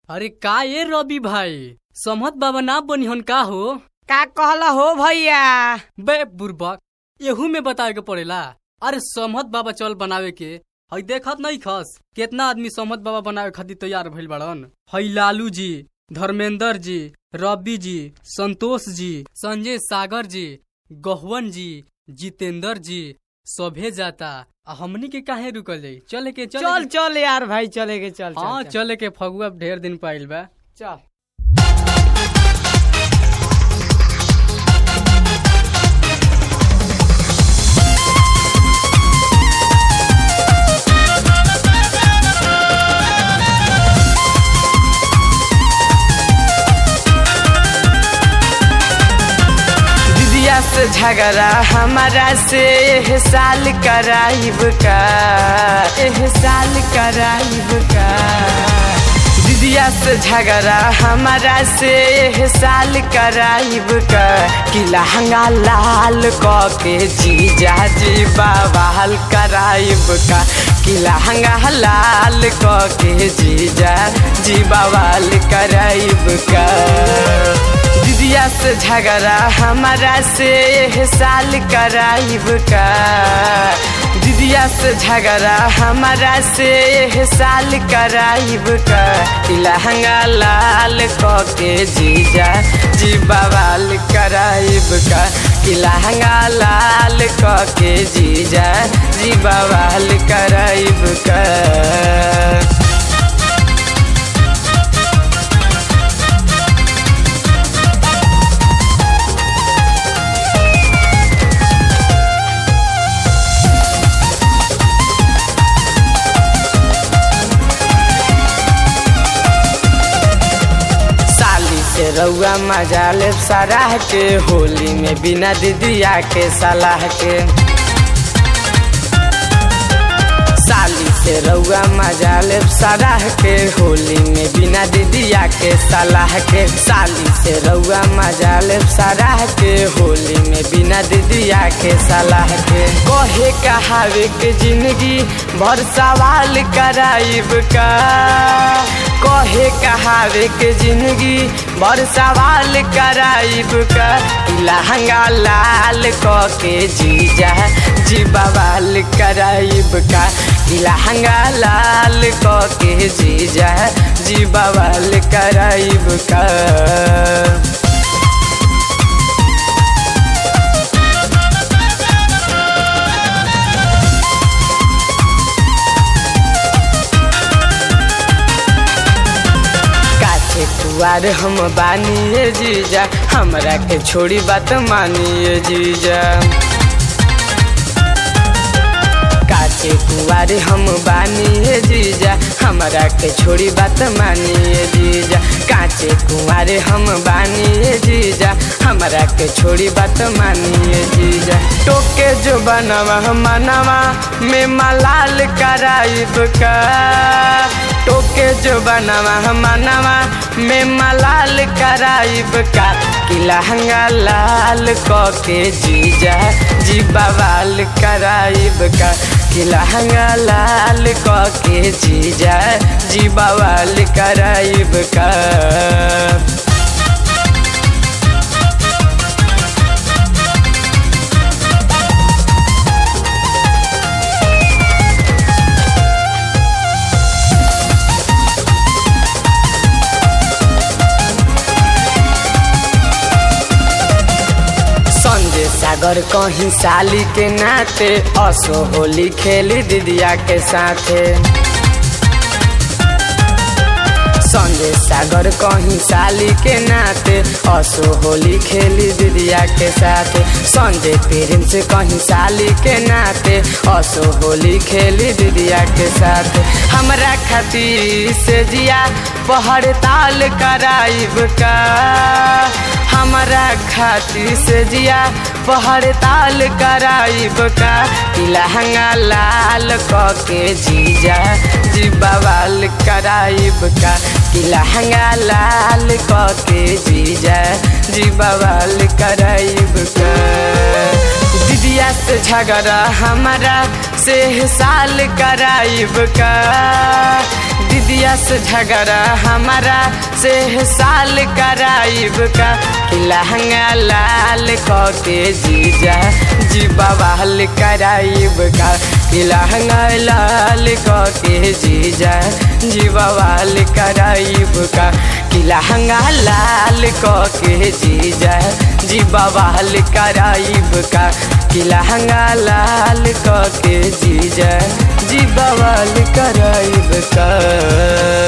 अरे का ये रवि भाई समहत बाबा ना बनिहन का हो का कहला हो भैया बे बुर्बक एहू में बतावे के पड़ेला अरे समहत बाबा चल बनावे के हई देखत नहीं खस केतना आदमी समहत बाबा बनावे खातिर तैयार भइल बड़न हई लालू जी धर्मेंद्र जी रवि जी संतोष जी संजय सागर जी गहवन जी जितेंद्र जी सभे जाता आ हमनी के काहे रुकल जाई चले के चले चल के- चल यार भाई चले के चल हाँ चल चले के फगुआ ढेर दिन पाइल बा चल दीदिया से झगड़ा हमारा से एह साल कराइब का एह साल कराइब का दीदिया से झगड़ा हमारा से एह साल कराइब का कि लहंगा लाल क के जीजा जी बवाल कराइब का कि लहंगा लाल क के जीजा जी बवाल कराइब का दीदिया से झगड़ा हमारा से एह साल कराइब का दीदिया से झगड़ा हमारा से एह साल कराइब का कि लहंगा लाल क के जीजा जी बवाल कराइब का कि लहंगा लाल क के जीजा जी बवाल कराइब का साली से रउआ मजा ले सराह के होली में बिना दीदिया के सलाह के साली से रउआ मजा ले सराह के होली में बिना दीदिया के सलाह के साली से रउआ मजा ले सराह के होली में बिना दीदिया के सलाह के कहे कहावे के जिंदगी भर सवाल कराइब का कहे कहावे के जिंदगी भर सवाल कराइब का कि लहंगा लाल क के जीजा जी बवाल कराइब का कि लहंगा लाल क के जीजा जी बवाल कराइब का काचे कुआर हम बानिए जीजा हमरा के छोड़ी बात मानिए जीजा काचे कुआर हम बानिए जीजा हमरा के छोड़ी बात मानिए जीजा काचे कुआर हम बानिए जीजा हमरा के छोड़ी बात मानिए जीजा टोके जो बनवा मनवा में मलाल कराइब का टोके जो बनवा मनवा में मलाल कराइब का कि लहंगा लाल क के जीजा जी बवाल कराइब का कि लहंगा लाल क के जीजा जी बवाल कराइब का संजय सागर कहीं साली के नाते असो होली खेली दीदिया के साथे संजय सागर कहीं साली के नाते असो होली खेली दीदिया के साथे संजय प्रेम से कहीं साली के नाते असो होली खेली दीदिया के साथे हमरा खातिर से जिया पहड़ ताल कराइब का हमरा खातिर से जिया पहड़ ताल कराइब का कि लहंगा लाल क के जीजा जी बवाल कराइब का कि लहंगा लाल क के जीजा जी बवाल कराइब का दीदिया से झगड़ा हमारा से साल कराइब का दीदिया से झगड़ा हमारा से साल कराइब का कि लहंगा लाल क के जीजा जी बवाल कराइब का कि लहंगा लाल क के जीजा जी बवाल कराइब का कि लहंगा लाल क के जीजा जी बवाल कराइब का कि लहंगा लाल क के जीजा जी बवाल कराइब का